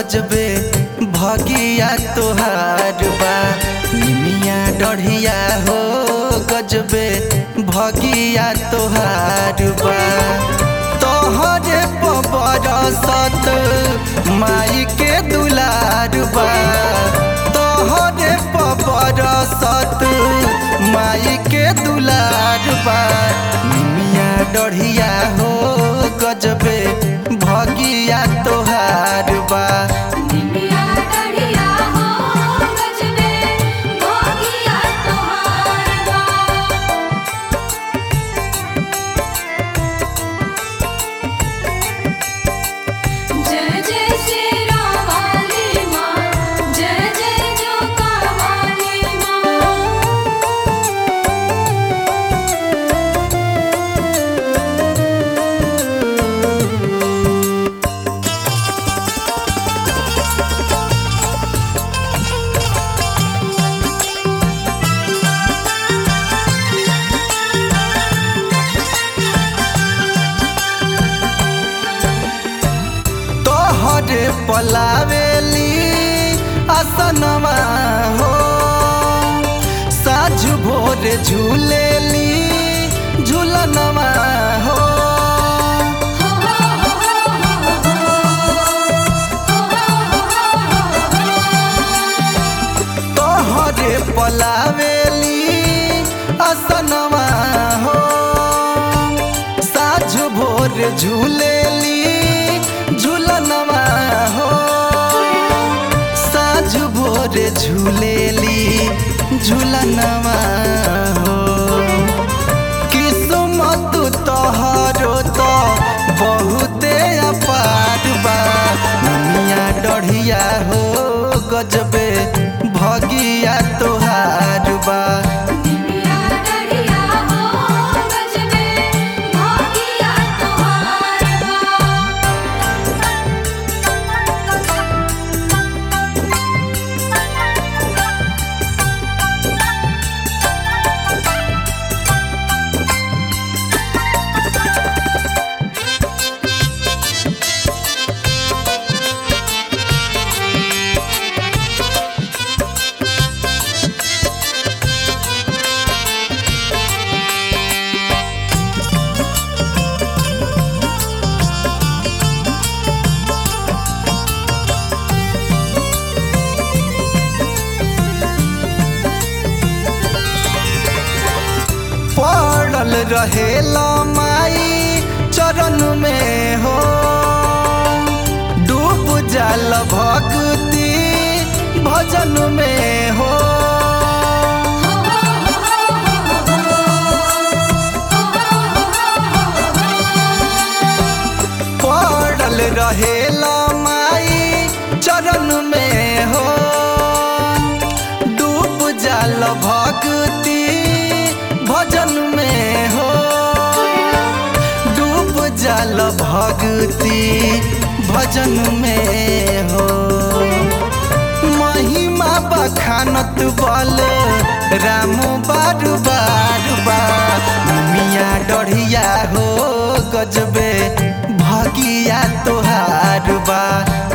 गजबे भगिया तोहार बा निमिया डढ़िया हो गजबे भगिया तोहार बा तोहरे बरसत माई के दुलार बा तोहरे बरसत माई के दुलार बा निमिया डढ़िया हो गजबे भगिया तोहार बा निमिया डढ़िया हो गजबे भोगिया तोहार बा जय जय श्री राम वाली माँ जय जय जोका वाली माँ तोहरे पलावेली असनवा हो साझ भोर झूलेली झूलनवा हो हो हो हो तोहरे पलावेली असनवा हो साझ भोर झूलेली झूलनवा हो साझ भोर झूलेली झूलनवा हो किस्मत तोहरो तो बहुते अपार बा दुनिया डढ़िया हो गजबे भगिया तोहार बा निमिया डढ़िया हो गजबे भोगिया तोहार बा पड़ल रहेला माई चरण में हो डूब जाल भक्ति भजन में हो पड़ल रहेला माई चरण में हो डूब जाल भक्ति भजन में हो डूब जाल भक्ति भजन में हो महिमा बखानत बल राम बार बार बा मिया डढ़िया हो गजबे भगिया तोहार बा